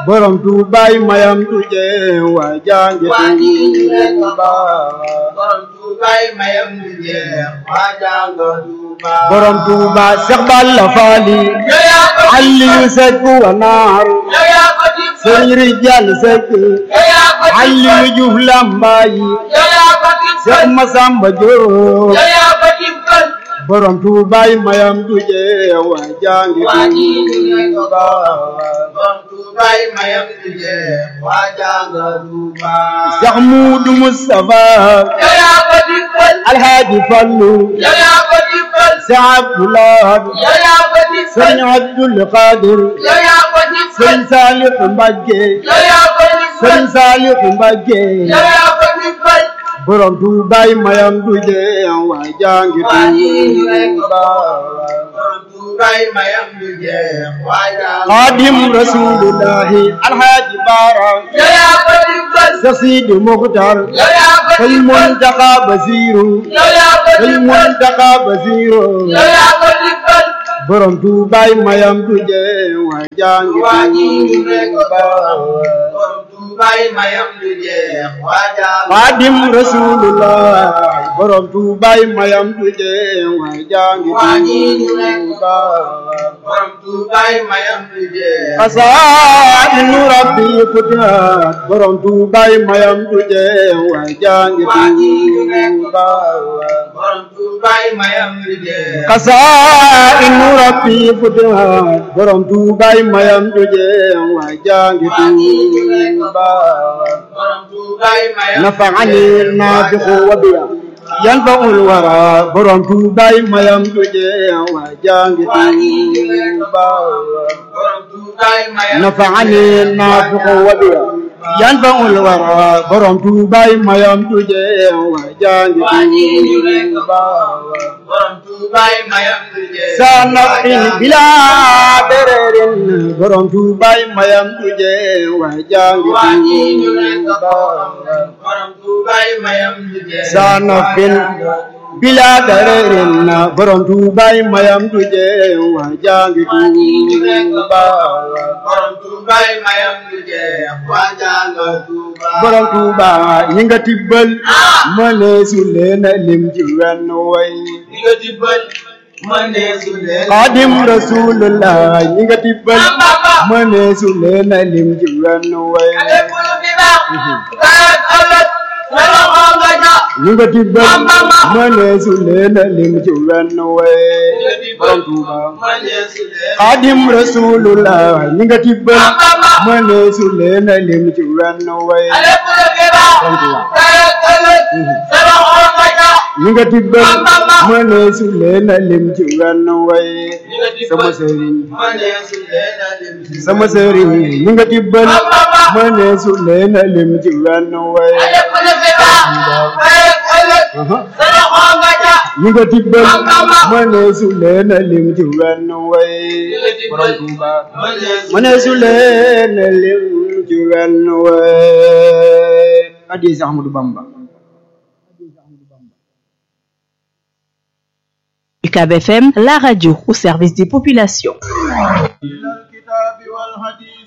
borom tuubaay mayam tuje waa jange tuuba borom tuubaay mayam tuje waa jange tuuba borom tuuba Seex Balla Faali yow yaa ko Aliyu Sekk wa naaru yow yaa ko dimbal Sëriñ Rijal Sekk yow yaa ko dimbal Aliyu Juuf Lambaay yow yaa ko Seex dimbal Masamba Jóob yow yaa ko dimbal borom tuubaay mayam tuje waa jange waa ñii ñu ne ko tuuba borom tuubaay mayam tuje waa jange tuuba Seex Muudu Mustafa yow yaa ko dimbal Alhaaji Fallu yow yaa ko dimbal Seex Abdulaay yow yaa ko dimbal Sëriñ Abdul Qadir yow yaa ko dimbal Sëriñ Saalix Mbàkke yow yaa ko dimbal Sëriñ Saalix Mbàkke yow yaa ko dimbal borom tuubaay mayam tuje waa jange waa ñii ñu ne ko tuuba borom tuubaay mayam tuje waa jange Xaadim Rasuulullahi Alhaaji Baara yow yaa ko dimbal Seex Sidi Muxtaar yow yaa ko Sëñ dimbal Muntaxa Basiiru yow yaa ko Sëñ dimbal Muntaxa Basiiru yow yaa ko dimbal borom tuubaay mayam tuje waa jange waa ñii ñu ne ko tuuba borom tuubaay mayam tuje waa jange Xaadim Rasulullah borom tuubaay mayam tuje waa jange waa ñii ñu ne ko tuuba borom tuubaay mayam tuje Asaanu rabbi futihat borom tuubaay mayam tuje waa jange waa ñii ñu ne ko tuuba borom tuubaay mayam tuje Asaanu rabbi futihat borom tuubaay mayam tuje waa jange waa ñii ñu ne ko tuuba borom tuubaay mayam نفعني النافخ وبيا ينفع الورى برم توباي ما يمتجي وجانج توبا borom tuubaay mayam نفعني النافخ وبيا ينفع الورى برم توباي ما يمتجي وجانج waa ñii ñu ne ko توبا borom tuubaay mayam tuje سنقين بلا برر برم توباي ما يمتجي وجانج waa ñii ñu ne ko توبا borom tuubaay mayam tuje sanafin bila darerin borom tuubaay mayam tuje waa jangi waa ñii ñu ne ko tuuba borom tuubaay mayam tuje waa jange tuuba borom tuuba ñi nga tibbal mëne su leen a lim ci wenn way ñi nga dimbal mëne su leen xaadim rasulullah ñi nga tibbal Bamba mëne su leen a lim ci wenn way lépp lu fi baax garat ëllëg sa loxo nga ja ñi nga tibbal Bamba mëne su leen a lim ci wenn way ñi nga dimbal borom tuuba mëne su leen xaadim rasulullah ñi nga tibbal Bamba mëne su leen a lim ci wenn way lépp lu fi baax garat ëllëg sa loxo nga ja ñi nga tibbal Bamba. mëne su leen a lim ci wenn way ñi nga dimbal sama sëriñ mëne su leen a lim ci sama sëriñ ñi nga tibbal Bamba. mëne su leen a lim ci wenn way lépp lu fi baax garat ëllëg Aha. sa loxo nga ja ñi nga tibbal Bamba. mëne su leen a lim ci wenn way ñi nga dimbal mëne su mëne su leen a lim ci wenn way addi si Ahmadu Bamba UCAB FM, la radio au service des populations. الكتاب والحديث